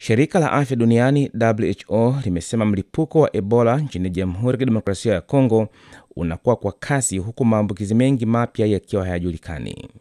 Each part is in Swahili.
Shirika la afya duniani WHO limesema mlipuko wa Ebola nchini Jamhuri ya Kidemokrasia ya Kongo unakuwa kwa kasi huku maambukizi mengi mapya yakiwa hayajulikani.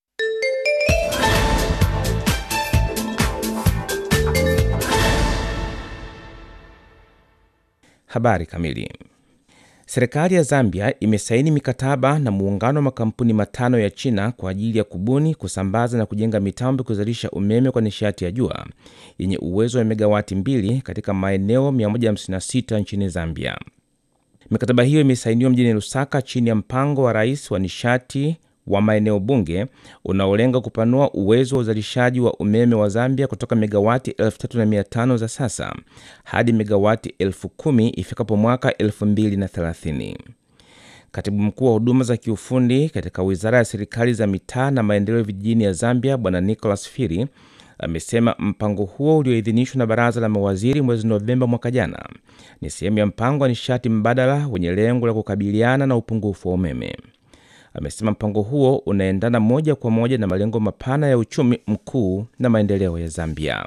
Habari kamili. Serikali ya Zambia imesaini mikataba na muungano wa makampuni matano ya China kwa ajili ya kubuni, kusambaza na kujenga mitambo ya kuzalisha umeme kwa nishati ya jua yenye uwezo wa megawati mbili katika maeneo 156 nchini Zambia. Mikataba hiyo imesainiwa mjini Lusaka chini ya mpango wa rais wa nishati wa maeneo bunge unaolenga kupanua uwezo wa uzalishaji wa umeme wa Zambia kutoka megawati 3500 za sasa hadi megawati 10,000 ifikapo mwaka 2030. Katibu mkuu wa huduma za kiufundi katika wizara ya serikali za mitaa na maendeleo vijijini ya Zambia, Bwana Nicholas Firi amesema mpango huo ulioidhinishwa na baraza la mawaziri mwezi Novemba mwaka jana ni sehemu ya mpango wa nishati mbadala wenye lengo la kukabiliana na upungufu wa umeme. Amesema mpango huo unaendana moja kwa moja na malengo mapana ya uchumi mkuu na maendeleo ya Zambia.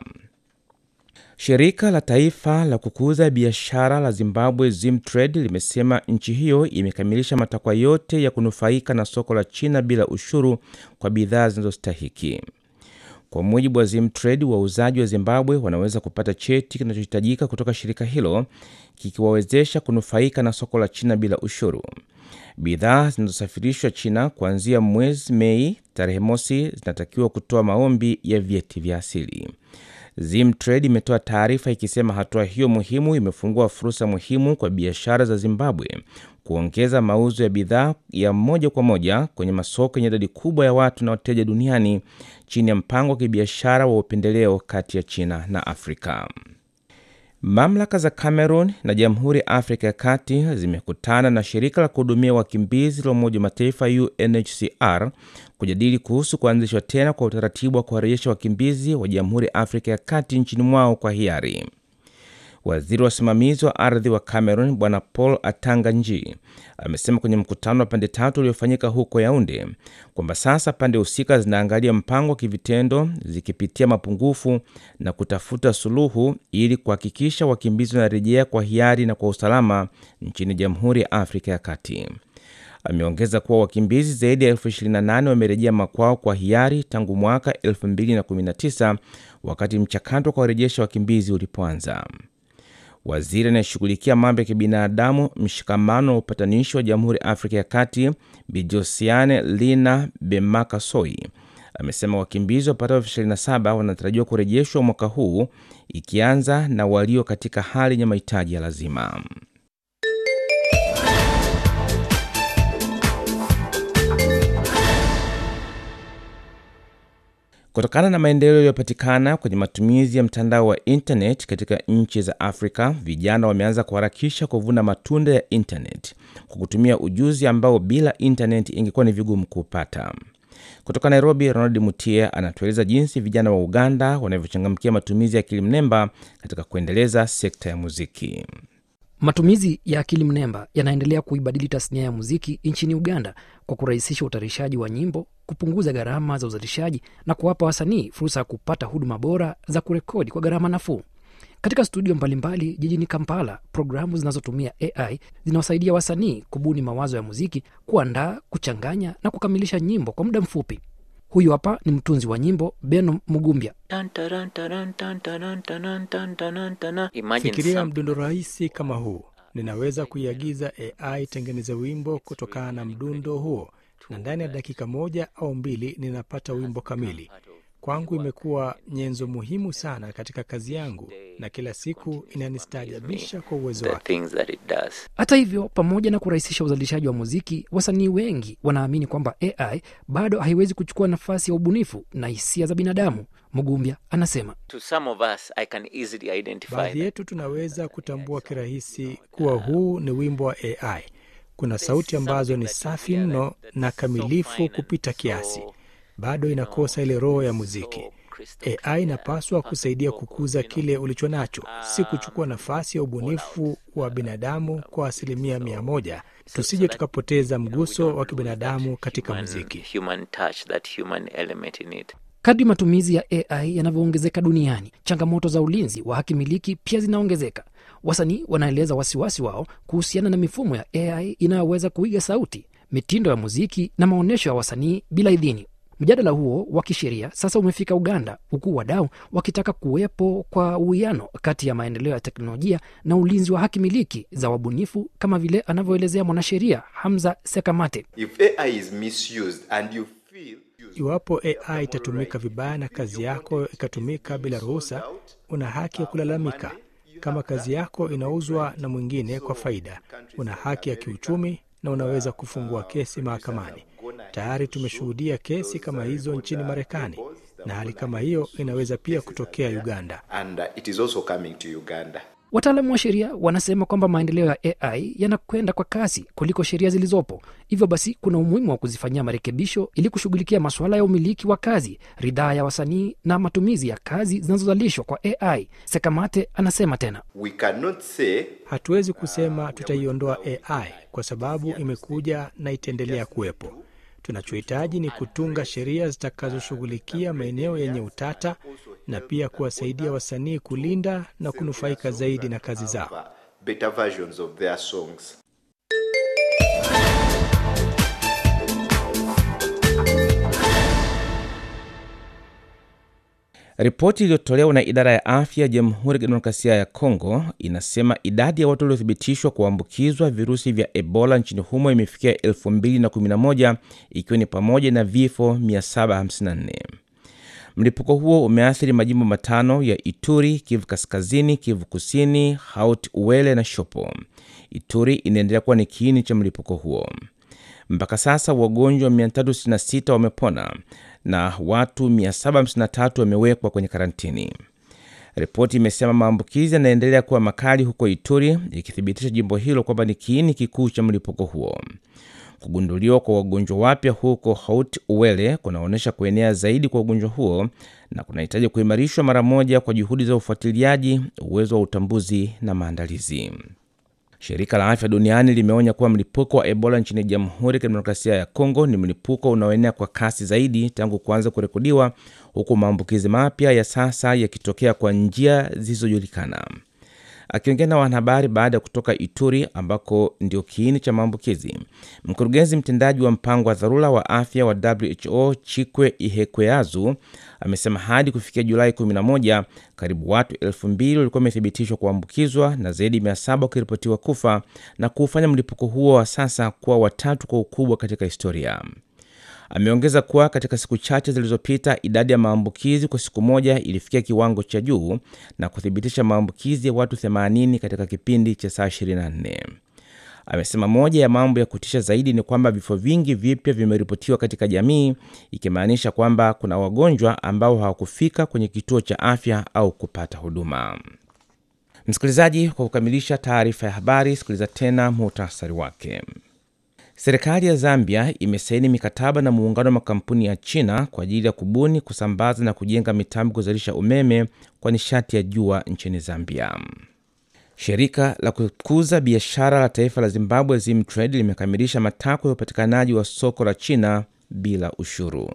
Shirika la taifa la kukuza biashara la Zimbabwe Zimtrade limesema nchi hiyo imekamilisha matakwa yote ya kunufaika na soko la China bila ushuru kwa bidhaa zinazostahiki. Kwa mujibu wa Zimtrade, wauzaji wa Zimbabwe wanaweza kupata cheti kinachohitajika kutoka shirika hilo kikiwawezesha kunufaika na soko la China bila ushuru. Bidhaa zinazosafirishwa China kuanzia mwezi Mei tarehe mosi zinatakiwa kutoa maombi ya vyeti vya asili. Zimtrade imetoa taarifa ikisema hatua hiyo muhimu imefungua fursa muhimu kwa biashara za Zimbabwe kuongeza mauzo ya bidhaa ya moja kwa moja kwenye masoko yenye idadi kubwa ya watu na wateja duniani chini ya mpango wa kibiashara wa upendeleo kati ya China na Afrika. Mamlaka za Cameroon na Jamhuri ya Afrika ya Kati zimekutana na shirika la kuhudumia wakimbizi la Umoja wa Mataifa UNHCR kujadili kuhusu kuanzishwa tena kwa utaratibu wa kuwarejesha wakimbizi wa Jamhuri ya Afrika ya Kati nchini mwao kwa hiari. Waziri wa usimamizi wa ardhi wa Cameroon Bwana Paul Atanga Nji amesema kwenye mkutano wa pande tatu uliofanyika huko Yaunde kwamba sasa pande husika zinaangalia mpango wa kivitendo zikipitia mapungufu na kutafuta suluhu ili kuhakikisha wakimbizi wanarejea kwa hiari na kwa usalama nchini Jamhuri ya Afrika ya Kati. Ameongeza kuwa wakimbizi zaidi ya elfu 28 wamerejea makwao kwa hiari tangu mwaka 2019 wakati mchakato wa kuwarejesha wakimbizi ulipoanza. Waziri anayeshughulikia mambo ya kibinadamu, mshikamano wa upatanishi wa Jamhuri ya Afrika ya Kati, Bijosiane Lina Bemakasoi amesema wakimbizi wapatao elfu 27 wanatarajiwa kurejeshwa mwaka huu, ikianza na walio katika hali yenye mahitaji ya lazima. Kutokana na maendeleo yaliyopatikana kwenye matumizi ya mtandao wa intanet katika nchi za Afrika, vijana wameanza kuharakisha kuvuna matunda ya intanet kwa kutumia ujuzi ambao bila intanet ingekuwa ni vigumu kuupata. Kutoka Nairobi, Ronald Mutie anatueleza jinsi vijana wa Uganda wanavyochangamkia matumizi ya akili mnemba katika kuendeleza sekta ya muziki. Matumizi ya akili mnemba yanaendelea kuibadili tasnia ya muziki nchini Uganda kwa kurahisisha utayarishaji wa nyimbo, kupunguza gharama za uzalishaji na kuwapa wasanii fursa ya kupata huduma bora za kurekodi kwa gharama nafuu. Katika studio mbalimbali jijini Kampala, programu zinazotumia AI zinawasaidia wasanii kubuni mawazo ya muziki, kuandaa, kuchanganya na kukamilisha nyimbo kwa muda mfupi. Huyu hapa ni mtunzi wa nyimbo Beno Mugumbya. Fikiria mdundo rahisi kama huu, ninaweza kuiagiza AI tengeneze wimbo kutokana na mdundo huo, na ndani ya dakika moja au mbili ninapata wimbo kamili. Kwangu imekuwa nyenzo muhimu sana katika kazi yangu, na kila siku inanistaajabisha kwa uwezo wake. Hata hivyo, pamoja na kurahisisha uzalishaji wa muziki, wasanii wengi wanaamini kwamba AI bado haiwezi kuchukua nafasi ya ubunifu na hisia za binadamu. Mugumbya anasema Baadhi yetu tunaweza kutambua kirahisi kuwa huu ni wimbo wa AI. Kuna sauti ambazo ni safi mno na kamilifu kupita kiasi, bado inakosa ile roho ya muziki. AI inapaswa kusaidia kukuza kile ulicho nacho, si kuchukua nafasi ya ubunifu wa binadamu kwa asilimia mia moja. Tusije tukapoteza mguso wa kibinadamu katika muziki. Kadri matumizi ya AI yanavyoongezeka duniani, changamoto za ulinzi wa haki miliki pia zinaongezeka. Wasanii wanaeleza wasiwasi wao kuhusiana na mifumo ya AI inayoweza kuiga sauti, mitindo ya muziki na maonyesho ya wasanii bila idhini. Mjadala huo wa kisheria sasa umefika Uganda, huku wadau wakitaka kuwepo kwa uwiano kati ya maendeleo ya teknolojia na ulinzi wa haki miliki za wabunifu, kama vile anavyoelezea mwanasheria Hamza Sekamate. If AI is misused and you feel Iwapo AI itatumika vibaya na kazi yako ikatumika bila ruhusa, una haki ya kulalamika. Kama kazi yako inauzwa na mwingine kwa faida, una haki ya kiuchumi na unaweza kufungua kesi mahakamani. Tayari tumeshuhudia kesi kama hizo nchini Marekani, na hali kama hiyo inaweza pia kutokea Uganda. and uh, it is also coming to Uganda. Wataalamu wa sheria wanasema kwamba maendeleo ya AI yanakwenda kwa kasi kuliko sheria zilizopo. Hivyo basi, kuna umuhimu wa kuzifanyia marekebisho ili kushughulikia masuala ya umiliki wa kazi, ridhaa ya wasanii na matumizi ya kazi zinazozalishwa kwa AI. Sekamate anasema tena. We cannot say Hatuwezi kusema tutaiondoa AI kwa sababu imekuja na itaendelea kuwepo. Tunachohitaji ni kutunga sheria zitakazoshughulikia maeneo yenye utata na pia kuwasaidia wasanii kulinda na kunufaika zaidi na kazi zao. uh, better versions of their songs. Ripoti iliyotolewa na idara ya afya ya Jamhuri ya Kidemokrasia ya Kongo inasema idadi ya watu waliothibitishwa kuambukizwa virusi vya Ebola nchini humo imefikia 2011 ikiwa ni pamoja na vifo 754. Mlipuko huo umeathiri majimbo matano ya Ituri, Kivu Kaskazini, Kivu Kusini, Haut Uele na Shopo. Ituri inaendelea kuwa ni kiini cha mlipuko huo. Mpaka sasa wagonjwa 366 wamepona na watu 753 wamewekwa kwenye karantini. Ripoti imesema maambukizi yanaendelea kuwa makali huko Ituri, ikithibitisha jimbo hilo kwamba ni kiini kikuu cha mlipuko huo. Kugunduliwa kwa wagonjwa wapya huko Haut Uele kunaonyesha kuenea zaidi kwa ugonjwa huo na kunahitaji kuimarishwa mara moja kwa juhudi za ufuatiliaji, uwezo wa utambuzi na maandalizi. Shirika la Afya Duniani limeonya kuwa mlipuko wa Ebola nchini Jamhuri ya Kidemokrasia ya Kongo ni mlipuko unaoenea kwa kasi zaidi tangu kuanza kurekodiwa, huku maambukizi mapya ya sasa yakitokea kwa njia zisizojulikana. Akiongea na wanahabari baada ya kutoka Ituri ambako ndio kiini cha maambukizi, mkurugenzi mtendaji wa mpango wa dharura wa afya wa WHO Chikwe Ihekweazu amesema hadi kufikia Julai 11 karibu watu elfu mbili walikuwa wamethibitishwa kuambukizwa na zaidi ya 700 wakiripotiwa kufa na kuufanya mlipuko huo wa sasa kuwa watatu kwa ukubwa katika historia. Ameongeza kuwa katika siku chache zilizopita idadi ya maambukizi kwa siku moja ilifikia kiwango cha juu na kuthibitisha maambukizi ya watu 80 katika kipindi cha saa 24. Amesema moja ya mambo ya kutisha zaidi ni kwamba vifo vingi vipya vimeripotiwa katika jamii, ikimaanisha kwamba kuna wagonjwa ambao hawakufika kwenye kituo cha afya au kupata huduma. Msikilizaji, kwa kukamilisha taarifa ya habari, sikiliza tena muhtasari wake. Serikali ya Zambia imesaini mikataba na muungano wa makampuni ya China kwa ajili ya kubuni, kusambaza na kujenga mitambo kuzalisha umeme kwa nishati ya jua nchini Zambia. Shirika la kukuza biashara la taifa la Zimbabwe Zimtrade limekamilisha matakwa ya upatikanaji wa soko la China bila ushuru.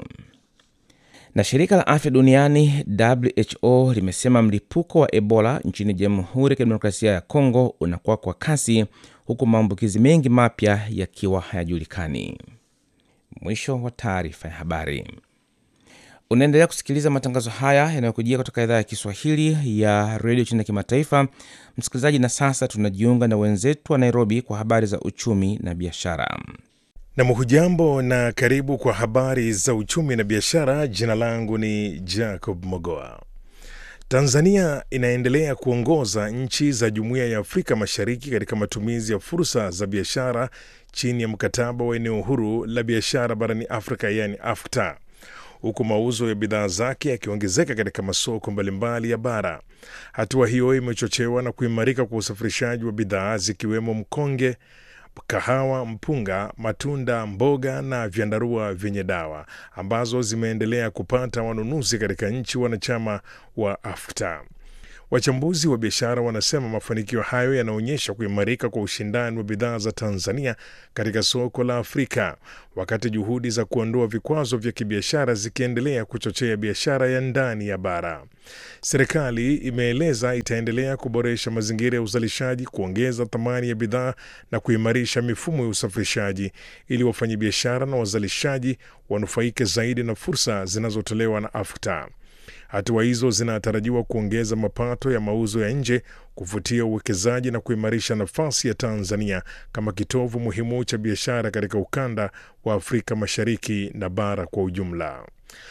Na shirika la afya duniani WHO limesema mlipuko wa Ebola nchini Jamhuri ya Kidemokrasia ya Kongo unakuwa kwa kasi huku maambukizi mengi mapya yakiwa hayajulikani. Mwisho wa taarifa ya habari. Unaendelea kusikiliza matangazo haya yanayokujia kutoka idhaa ya Kiswahili ya redio China Kimataifa, msikilizaji. Na sasa tunajiunga na wenzetu wa Nairobi kwa habari za uchumi na biashara. Nam, hujambo na karibu kwa habari za uchumi na biashara. Jina langu ni Jacob Mogoa. Tanzania inaendelea kuongoza nchi za Jumuiya ya Afrika Mashariki katika matumizi ya fursa za biashara chini ya mkataba wa eneo huru la biashara barani Afrika, yaani AfCFTA, huku mauzo ya bidhaa zake yakiongezeka katika masoko mbalimbali ya bara. Hatua hiyo imechochewa na kuimarika kwa usafirishaji wa bidhaa zikiwemo mkonge kahawa, mpunga, matunda, mboga na vyandarua vyenye dawa ambazo zimeendelea kupata wanunuzi katika nchi wanachama wa AfCFTA. Wachambuzi wa biashara wanasema mafanikio hayo yanaonyesha kuimarika kwa ushindani wa bidhaa za Tanzania katika soko la Afrika, wakati juhudi za kuondoa vikwazo vya kibiashara zikiendelea kuchochea biashara ya ndani ya bara. Serikali imeeleza itaendelea kuboresha mazingira ya uzalishaji, kuongeza thamani ya bidhaa na kuimarisha mifumo ya usafirishaji ili wafanyabiashara na wazalishaji wanufaike zaidi na fursa zinazotolewa na AfCFTA. Hatua hizo zinatarajiwa kuongeza mapato ya mauzo ya nje, kuvutia uwekezaji na kuimarisha nafasi ya Tanzania kama kitovu muhimu cha biashara katika ukanda wa Afrika Mashariki na bara kwa ujumla.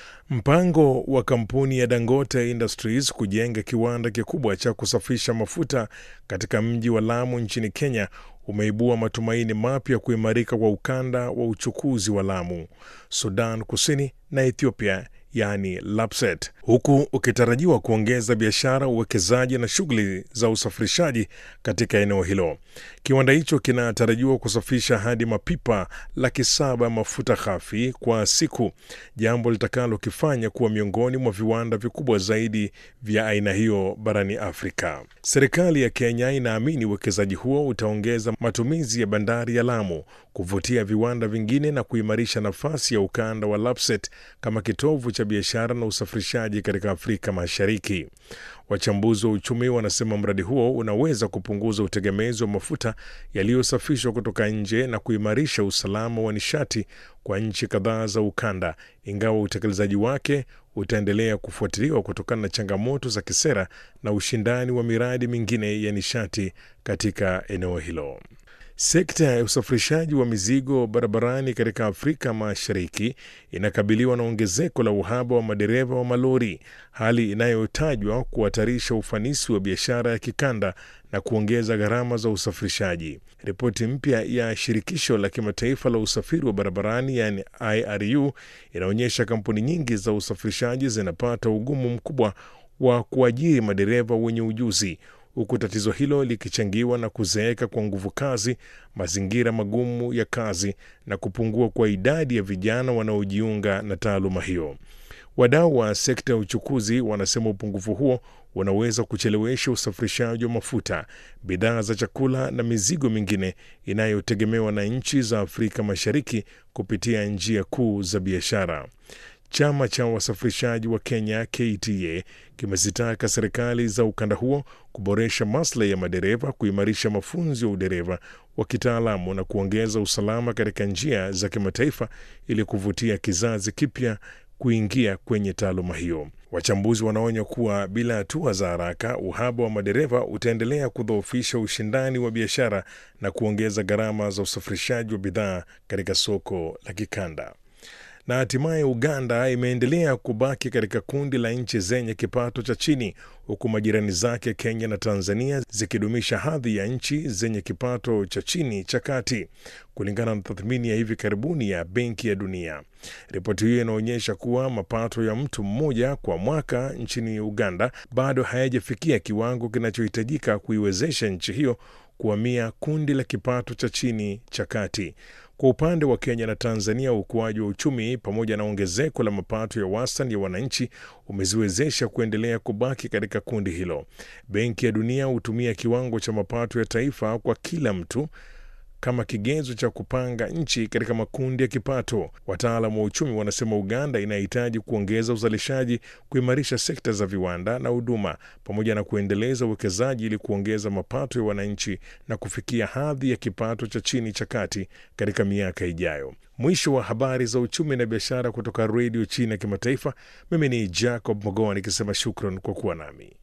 Mpango wa kampuni ya Dangote Industries kujenga kiwanda kikubwa cha kusafisha mafuta katika mji wa Lamu nchini Kenya umeibua matumaini mapya kuimarika kwa ukanda wa uchukuzi wa Lamu, Sudan Kusini na Ethiopia yaani LAPSSET, huku ukitarajiwa kuongeza biashara, uwekezaji na shughuli za usafirishaji katika eneo hilo. Kiwanda hicho kinatarajiwa kusafisha hadi mapipa laki saba mafuta ghafi kwa siku, jambo litakalokifanya kuwa miongoni mwa viwanda vikubwa zaidi vya aina hiyo barani Afrika. Serikali ya Kenya inaamini uwekezaji huo utaongeza matumizi ya bandari ya Lamu, kuvutia viwanda vingine na kuimarisha nafasi ya ukanda wa LAPSSET kama kitovu cha biashara na usafirishaji katika Afrika Mashariki. Wachambuzi wa uchumi wanasema mradi huo unaweza kupunguza utegemezi wa mafuta yaliyosafishwa kutoka nje na kuimarisha usalama wa nishati kwa nchi kadhaa za ukanda, ingawa utekelezaji wake utaendelea kufuatiliwa kutokana na changamoto za kisera na ushindani wa miradi mingine ya nishati katika eneo hilo. Sekta ya usafirishaji wa mizigo barabarani katika Afrika Mashariki inakabiliwa na ongezeko la uhaba wa madereva wa malori, hali inayotajwa kuhatarisha ufanisi wa biashara ya kikanda na kuongeza gharama za usafirishaji. Ripoti mpya ya shirikisho la kimataifa la usafiri wa barabarani yani IRU inaonyesha kampuni nyingi za usafirishaji zinapata ugumu mkubwa wa kuajiri madereva wenye ujuzi huku tatizo hilo likichangiwa na kuzeeka kwa nguvu kazi, mazingira magumu ya kazi na kupungua kwa idadi ya vijana wanaojiunga na taaluma hiyo. Wadau wa sekta ya uchukuzi wanasema upungufu huo unaweza kuchelewesha usafirishaji wa mafuta, bidhaa za chakula na mizigo mingine inayotegemewa na nchi za Afrika Mashariki kupitia njia kuu za biashara. Chama cha wasafirishaji wa Kenya KTA kimezitaka serikali za ukanda huo kuboresha maslahi ya madereva, kuimarisha mafunzo ya udereva wa kitaalamu na kuongeza usalama katika njia za kimataifa ili kuvutia kizazi kipya kuingia kwenye taaluma hiyo. Wachambuzi wanaonya kuwa bila hatua za haraka, uhaba wa madereva utaendelea kudhoofisha ushindani wa biashara na kuongeza gharama za usafirishaji wa bidhaa katika soko la kikanda na hatimaye Uganda imeendelea kubaki katika kundi la nchi zenye kipato cha chini huku majirani zake Kenya na Tanzania zikidumisha hadhi ya nchi zenye kipato cha chini cha kati, kulingana na tathmini ya hivi karibuni ya Benki ya Dunia. Ripoti hiyo inaonyesha kuwa mapato ya mtu mmoja kwa mwaka nchini Uganda bado hayajafikia kiwango kinachohitajika kuiwezesha nchi hiyo kuhamia kundi la kipato cha chini cha kati. Kwa upande wa Kenya na Tanzania, ukuaji wa uchumi pamoja na ongezeko la mapato ya wastani ya wananchi umeziwezesha kuendelea kubaki katika kundi hilo. Benki ya Dunia hutumia kiwango cha mapato ya taifa kwa kila mtu kama kigezo cha kupanga nchi katika makundi ya kipato. Wataalamu wa uchumi wanasema Uganda inahitaji kuongeza uzalishaji, kuimarisha sekta za viwanda na huduma, pamoja na kuendeleza uwekezaji ili kuongeza mapato ya wananchi na kufikia hadhi ya kipato cha chini cha kati katika miaka ijayo. Mwisho wa habari za uchumi na biashara kutoka Redio China Kimataifa. Mimi ni Jacob Mogoa nikisema shukran kwa kuwa nami.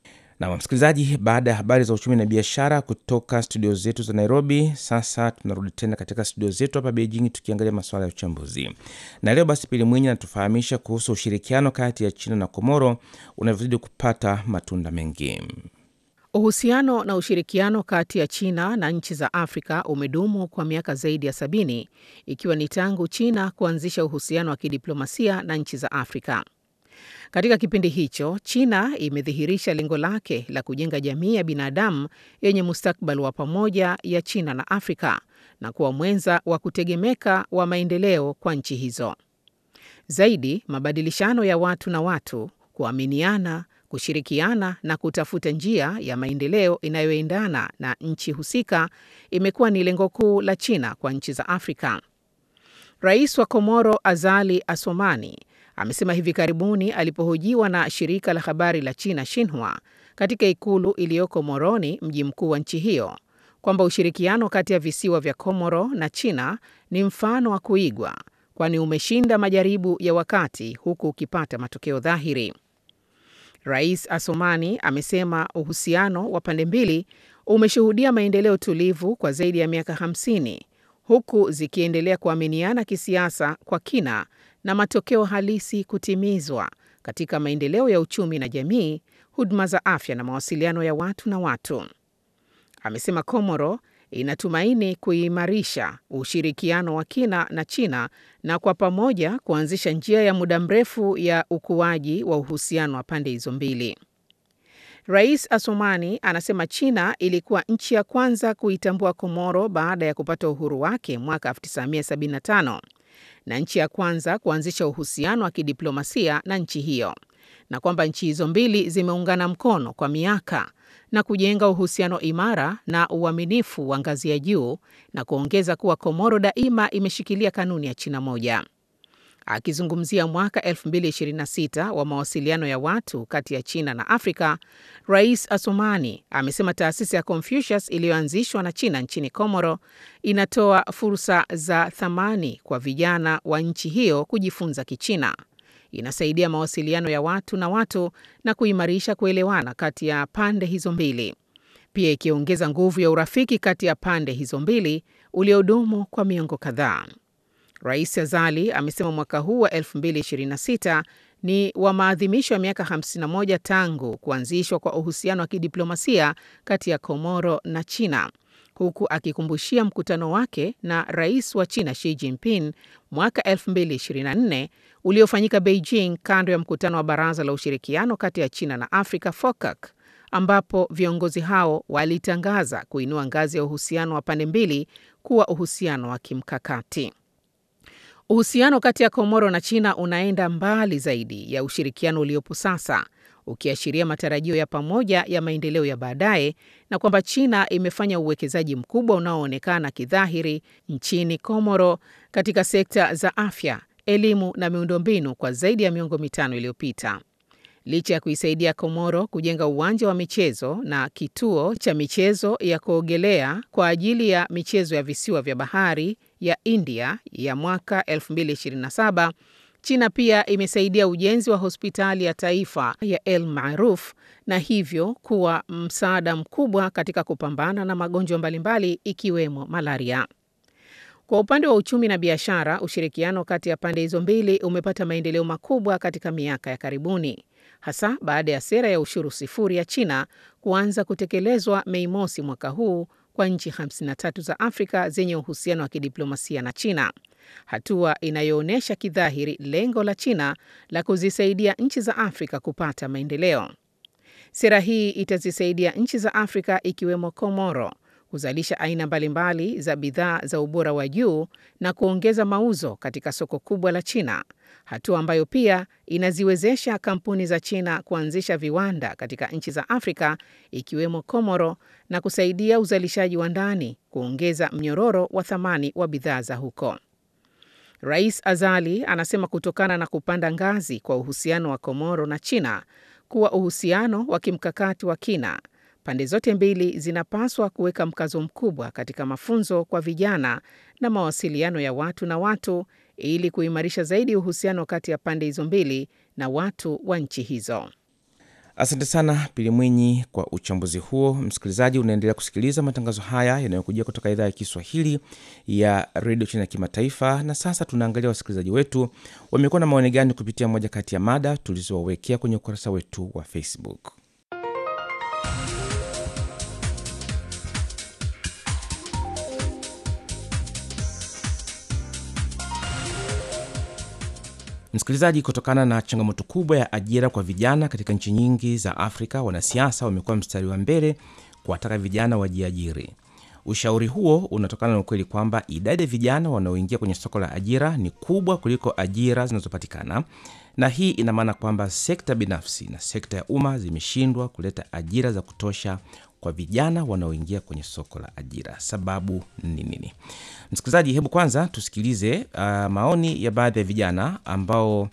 Na msikilizaji, baada ya habari za uchumi na biashara kutoka studio zetu za Nairobi, sasa tunarudi tena katika studio zetu hapa Beijing tukiangalia masuala ya uchambuzi. Na leo basi, Pili Mwinyi anatufahamisha kuhusu ushirikiano kati ya China na Komoro unavyozidi kupata matunda mengi. Uhusiano na ushirikiano kati ya China na nchi za Afrika umedumu kwa miaka zaidi ya sabini ikiwa ni tangu China kuanzisha uhusiano wa kidiplomasia na nchi za Afrika. Katika kipindi hicho, China imedhihirisha lengo lake la kujenga jamii ya binadamu yenye mustakabali wa pamoja ya China na Afrika na kuwa mwenza wa kutegemeka wa maendeleo kwa nchi hizo. Zaidi, mabadilishano ya watu na watu, kuaminiana, kushirikiana na kutafuta njia ya maendeleo inayoendana na nchi husika imekuwa ni lengo kuu la China kwa nchi za Afrika. Rais wa Komoro Azali Asomani amesema hivi karibuni alipohojiwa na shirika la habari la China Xinhua katika ikulu iliyoko Moroni, mji mkuu wa nchi hiyo, kwamba ushirikiano kati ya visiwa vya Komoro na China ni mfano wa kuigwa, kwani umeshinda majaribu ya wakati huku ukipata matokeo dhahiri. Rais Asomani amesema uhusiano wa pande mbili umeshuhudia maendeleo tulivu kwa zaidi ya miaka 50 huku zikiendelea kuaminiana kisiasa kwa kina na matokeo halisi kutimizwa katika maendeleo ya uchumi na jamii, huduma za afya na mawasiliano ya watu na watu. Amesema Komoro inatumaini kuimarisha ushirikiano wa kina na China na kwa pamoja kuanzisha njia ya muda mrefu ya ukuaji wa uhusiano wa pande hizo mbili. Rais Asomani anasema China ilikuwa nchi ya kwanza kuitambua Komoro baada ya kupata uhuru wake mwaka 1975 na nchi ya kwanza kuanzisha uhusiano wa kidiplomasia na nchi hiyo, na kwamba nchi hizo mbili zimeungana mkono kwa miaka na kujenga uhusiano imara na uaminifu wa ngazi ya juu, na kuongeza kuwa Komoro daima imeshikilia kanuni ya China moja. Akizungumzia mwaka 2026 wa mawasiliano ya watu kati ya China na Afrika, Rais Asomani amesema taasisi ya Confucius iliyoanzishwa na China nchini Komoro inatoa fursa za thamani kwa vijana wa nchi hiyo kujifunza Kichina. Inasaidia mawasiliano ya watu na watu na kuimarisha kuelewana kati ya pande hizo mbili, pia ikiongeza nguvu ya urafiki kati ya pande hizo mbili uliodumu kwa miongo kadhaa. Rais Azali amesema mwaka huu wa 2026 ni wa maadhimisho ya miaka 51 tangu kuanzishwa kwa uhusiano wa kidiplomasia kati ya Komoro na China, huku akikumbushia mkutano wake na rais wa China Xi Jinping mwaka 2024 uliofanyika Beijing kando ya mkutano wa Baraza la Ushirikiano kati ya China na Afrika FOCAC, ambapo viongozi hao walitangaza kuinua ngazi ya uhusiano wa pande mbili kuwa uhusiano wa kimkakati. Uhusiano kati ya Komoro na China unaenda mbali zaidi ya ushirikiano uliopo sasa, ukiashiria matarajio ya pamoja ya maendeleo ya baadaye na kwamba China imefanya uwekezaji mkubwa unaoonekana kidhahiri nchini Komoro katika sekta za afya, elimu na miundombinu kwa zaidi ya miongo mitano iliyopita. Licha ya kuisaidia Komoro kujenga uwanja wa michezo na kituo cha michezo ya kuogelea kwa ajili ya michezo ya visiwa vya bahari ya India ya mwaka 2027, China pia imesaidia ujenzi wa hospitali ya taifa ya El Maruf na hivyo kuwa msaada mkubwa katika kupambana na magonjwa mbalimbali ikiwemo malaria. Kwa upande wa uchumi na biashara, ushirikiano kati ya pande hizo mbili umepata maendeleo makubwa katika miaka ya karibuni, hasa baada ya sera ya ushuru sifuri ya China kuanza kutekelezwa Mei mosi mwaka huu kwa nchi 53 za Afrika zenye uhusiano wa kidiplomasia na China, hatua inayoonyesha kidhahiri lengo la China la kuzisaidia nchi za Afrika kupata maendeleo. Sera hii itazisaidia nchi za Afrika ikiwemo Komoro kuzalisha aina mbalimbali za bidhaa za ubora wa juu na kuongeza mauzo katika soko kubwa la China, hatua ambayo pia inaziwezesha kampuni za China kuanzisha viwanda katika nchi za Afrika ikiwemo Komoro na kusaidia uzalishaji wa ndani, kuongeza mnyororo wa thamani wa bidhaa za huko. Rais Azali anasema kutokana na kupanda ngazi kwa uhusiano wa Komoro na China kuwa uhusiano wa kimkakati wa kina pande zote mbili zinapaswa kuweka mkazo mkubwa katika mafunzo kwa vijana na mawasiliano ya watu na watu ili kuimarisha zaidi uhusiano kati ya pande hizo mbili na watu wa nchi hizo. Asante sana Pili Mwinyi kwa uchambuzi huo. Msikilizaji, unaendelea kusikiliza matangazo haya yanayokujia kutoka idhaa ya Kiswahili ya redio China ya kimataifa. Na sasa tunaangalia wasikilizaji wetu wamekuwa na maoni gani kupitia moja kati ya mada tulizowawekea kwenye ukurasa wetu wa Facebook. Msikilizaji, kutokana na changamoto kubwa ya ajira kwa vijana katika nchi nyingi za Afrika, wanasiasa wamekuwa mstari wa mbele kuwataka vijana wajiajiri. Ushauri huo unatokana na ukweli kwamba idadi ya vijana wanaoingia kwenye soko la ajira ni kubwa kuliko ajira zinazopatikana, na hii ina maana kwamba sekta binafsi na sekta ya umma zimeshindwa kuleta ajira za kutosha kwa vijana wanaoingia kwenye soko la ajira. Sababu ni nini? Msikilizaji, hebu kwanza tusikilize uh, maoni ya baadhi ya vijana ambao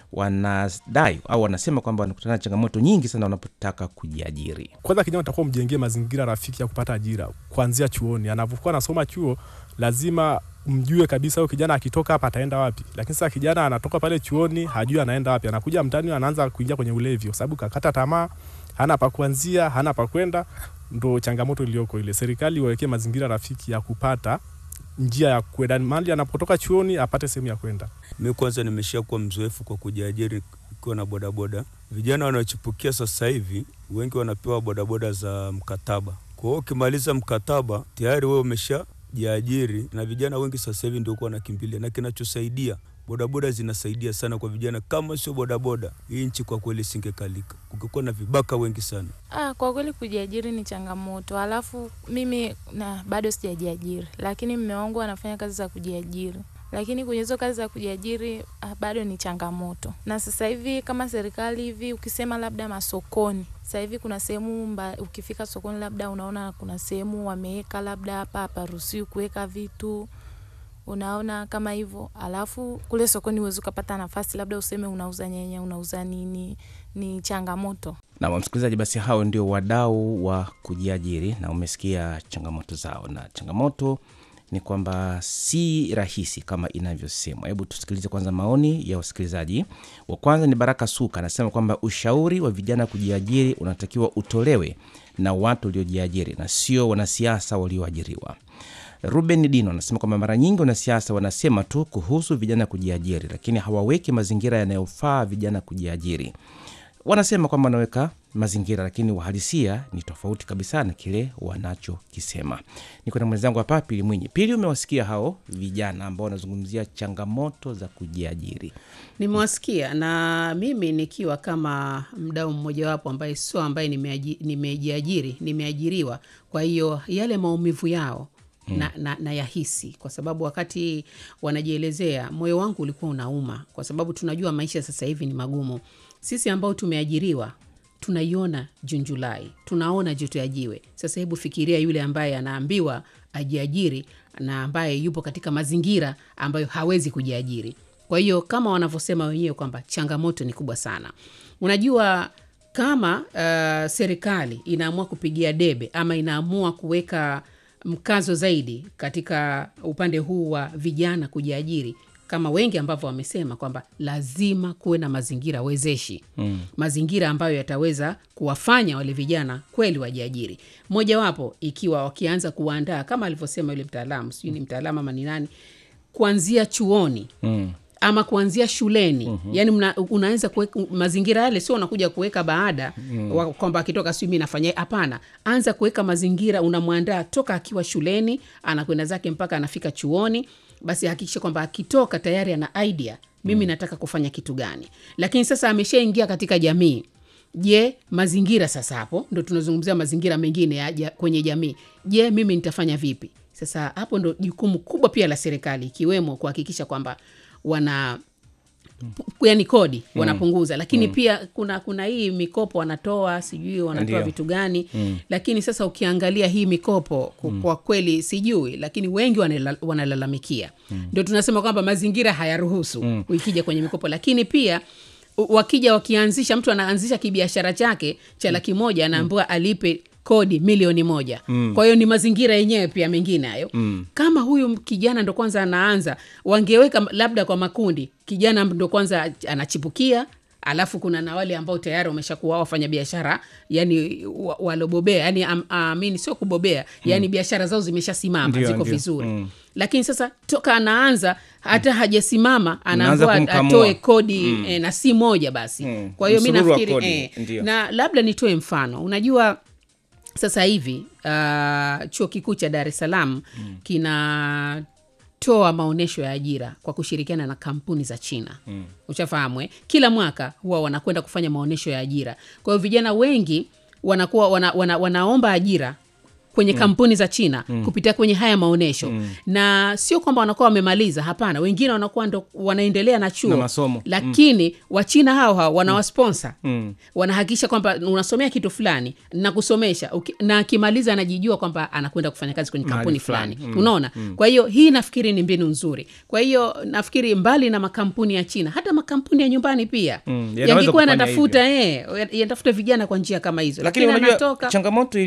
wanadai au wanasema kwamba wanakutana na changamoto nyingi sana wanapotaka kujiajiri. Kwanza kijana utakuwa mjengee mazingira rafiki ya kupata ajira kuanzia chuoni. Anapokuwa anasoma chuo, lazima mjue kabisa huyo kijana akitoka hapa ataenda wapi. Lakini sasa kijana anatoka pale chuoni, hajui anaenda wapi, anakuja mtaani, anaanza kuingia kwenye ulevi, kwa sababu kakata tamaa, hana pa kuanzia, hana pa kwenda. Ndo changamoto iliyoko ile. Serikali iwawekee mazingira rafiki ya kupata njia ya kwenda mahali anapotoka chuoni, apate sehemu ya kwenda. Mi kwanza nimesha kuwa mzoefu kwa kujiajiri ikiwa na bodaboda. Vijana wanaochipukia sasa hivi wengi wanapewa bodaboda za mkataba. Kwa hiyo ukimaliza mkataba tayari wewe umeshajiajiri, na vijana wengi sasa hivi ndio kuwa wanakimbilia, na kinachosaidia bodaboda zinasaidia sana kwa vijana. Kama sio bodaboda, hii nchi kwa kweli singekalika, kungekuwa na vibaka wengi sana. Ah, kwa kweli kujiajiri ni changamoto. Alafu mimi na bado sijajiajiri, lakini mume wangu anafanya kazi za kujiajiri, lakini kwenye hizo kazi za kujiajiri ah, bado ni changamoto. Na sasa hivi kama serikali hivi, ukisema labda masokoni, sasa hivi kuna sehemu mba- ukifika sokoni, labda unaona kuna sehemu wameweka labda hapa haparuhusiwi kuweka vitu unaona kama hivyo, alafu kule sokoni huwezi ukapata nafasi, labda useme unauza nyanya, unauza nini, ni changamoto. Na msikilizaji, basi hao ndio wadau wa kujiajiri na umesikia changamoto zao, na changamoto ni kwamba si rahisi kama inavyosemwa. Hebu tusikilize kwanza maoni ya wasikilizaji. Wa kwanza ni Baraka Suka, anasema kwamba ushauri wa vijana kujiajiri unatakiwa utolewe na watu waliojiajiri na sio wanasiasa walioajiriwa. Ruben Dino anasema kwamba mara nyingi wanasiasa wanasema tu kuhusu vijana kujiajiri, lakini hawaweki mazingira yanayofaa vijana kujiajiri. Wanasema kwamba wanaweka mazingira, lakini uhalisia ni tofauti kabisa na kile wanachokisema. Niko na mwenzangu hapa Pili Mwinyi. Pili, umewasikia hao vijana ambao wanazungumzia changamoto za kujiajiri. Nimewasikia na mimi nikiwa kama mdau mmojawapo ambaye sio ambaye nimeaji- nimejiajiri, nimeajiriwa. Kwa hiyo yale maumivu yao na, na, na yahisi kwa sababu wakati wanajielezea moyo wangu ulikuwa unauma, kwa sababu tunajua maisha sasa hivi ni magumu. Sisi ambao tumeajiriwa tunaiona Junjulai, tunaona joto ya jiwe. Sasa hebu fikiria yule ambaye anaambiwa ajiajiri na ambaye yupo katika mazingira ambayo hawezi kujiajiri. Kwa hiyo kama wanavyosema wenyewe kwamba changamoto ni kubwa sana. Unajua, kama uh, serikali inaamua kupigia debe ama inaamua kuweka mkazo zaidi katika upande huu wa vijana kujiajiri, kama wengi ambavyo wamesema kwamba lazima kuwe na mazingira wezeshi mm. mazingira ambayo yataweza kuwafanya wale vijana kweli wajiajiri. Mojawapo ikiwa wakianza kuwaandaa kama alivyosema yule mtaalamu, sijui ni mtaalamu ama ni nani, kuanzia chuoni mm ama kuanzia shuleni mm-hmm. Yani mna, unaweza kuweka mazingira yale, sio unakuja kuweka baada mm. kwamba akitoka sijui mi nafanya. Hapana, anza kuweka mazingira, unamwandaa toka akiwa shuleni, anakwenda zake mpaka anafika chuoni. Basi hakikisha kwamba akitoka tayari ana idea, mimi mm. nataka kufanya kitu gani. Lakini sasa ameshaingia katika jamii Je, mazingira sasa, hapo ndo tunazungumzia mazingira mengine ya, ya, kwenye jamii. Je, mimi nitafanya vipi? Sasa hapo ndo jukumu kubwa pia la serikali, ikiwemo kuhakikisha kwamba wana yani kodi wanapunguza, lakini pia kuna kuna hii mikopo wanatoa, sijui wanatoa Ndio. vitu gani lakini sasa ukiangalia hii mikopo ku- kwa kweli sijui, lakini wengi wanala- wanalalamikia. Ndio tunasema kwamba mazingira hayaruhusu ikija kwenye mikopo, lakini pia u- wakija wakianzisha, mtu anaanzisha kibiashara chake cha laki moja anaambiwa alipe kodi milioni moja kwa hiyo ni mazingira yenyewe pia mengine hayo kama huyu kijana ndo kwanza anaanza wangeweka labda kwa makundi kijana ndo kwanza anachipukia alafu kuna na wale ambao tayari wameshakuwa wafanya biashara yani wa- walobobea yani am- amini sio kubobea yani biashara zao zimeshasimama Ndio, ziko ndio. vizuri lakini sasa toka anaanza hata hajasimama Unaanza anaambiwa kumkamua. atoe kodi eh, na si moja basi Mm. kwa hiyo mi Msururu wa nafikiri kodi, eh, ndio. na labda nitoe mfano unajua sasa hivi uh, chuo kikuu cha dar es salaam mm. kinatoa maonyesho ya ajira kwa kushirikiana na kampuni za china mm. ushafahamu eh? kila mwaka huwa wanakwenda kufanya maonyesho ya ajira kwa hiyo vijana wengi wanakuwa wana, wana, wanaomba ajira kwenye kampuni za china kupitia kwenye haya maonyesho na sio kwamba wanakuwa wamemaliza hapana wengine wanakuwa ndo wanaendelea na chuo Na masomo. lakini wachina hao hao wanawasponsa wanahakikisha kwamba unasomea kitu fulani na kusomesha Uki- na akimaliza anajijua kwamba anakwenda kufanya kazi kwenye Mahali kampuni fulani. fulani unaona kwa hiyo hii nafikiri ni mbinu nzuri kwa hiyo nafikiri mbali na makampuni ya china hata makampuni ya nyumbani pia Mm, yanaweza yangekuwa kufanya yanatafuta eh, yanatafuta vijana kwa njia kama hizo lakini unajua anatoka changamoto